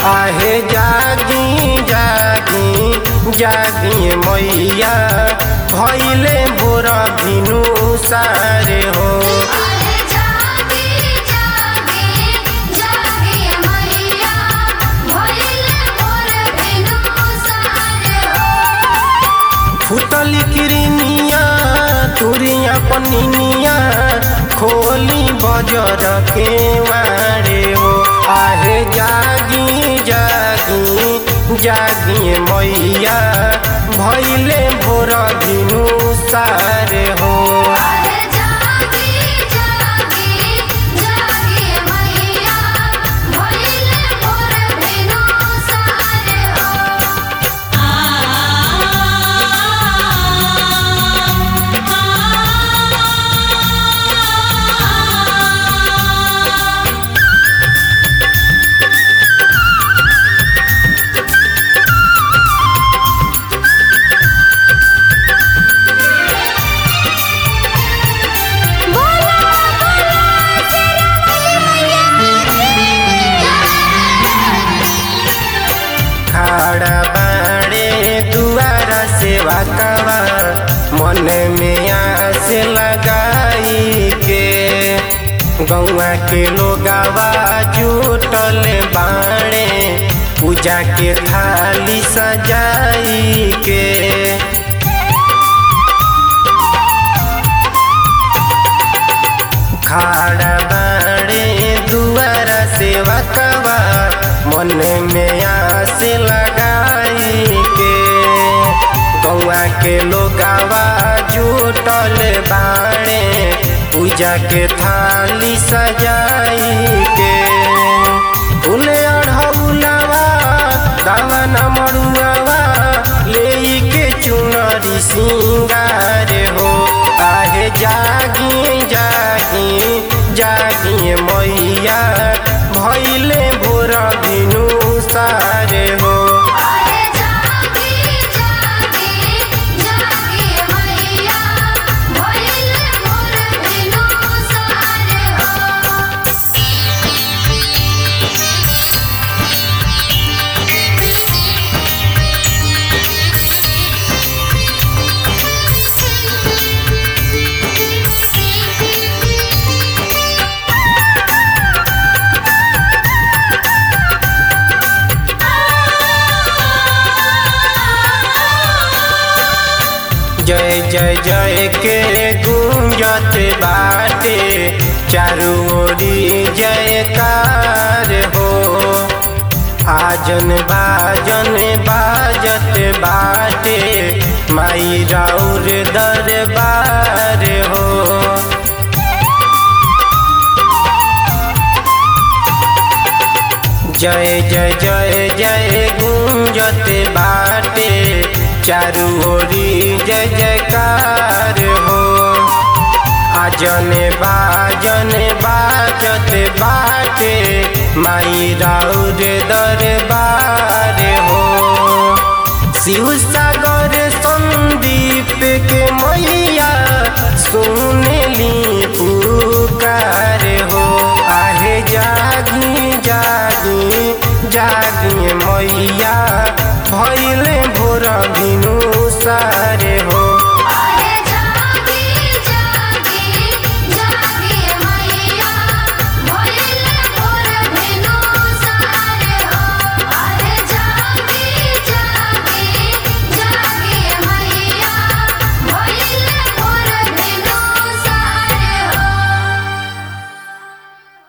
आहे जागी जागी जागी मैया भैले बोरा भिनु सारे हो अरे जागी जागी जागी मैया भइले मोर बिनु सारे हो फुटली किरनिया तुरिया पनिनिया खोली बजर के मारे हो आहे जागी जागी जागी मैया भैले भोर भिनु सारे हो अरे जागी जागी जागी मैया भइले मोर बिनु सारे हो खाड़ा बाड़े दुआरा सेवा कवा मन में आस लगाई के गौआ के लोगावा जुटल बाड़े पूजा के थाली सजाई के खाड़ा बाड़े दुआरा सेवा कवा मन में आस लगाई के गौआ के लोगावा जुटल बाड़े पूजा के थाली सजाई के फूले अढ़ौलावा दावा न मरुआवा ले के चुनरी सिंगार हो आहे जागी जागी जागी मैया भैले भोर भिनु सारे हो अरे जागी जागी जागी मैया भइले मोर बिनु सारे हो जय जय जय के गुंजत बाटे चारू ओरी जयकार हो आजन बाजन बाजत बाटे माई राउर दरबार हो जय जय जय जय गुंजत बाटे चारू ओरी जय जयकार हो आजन बाजन बाजत बाटे माई राउर दरबार हो शिव सागर संदीप के मैया सुनली पुकार हो आहे जागी जागी जागी मैया भैले भोर भिनु सारे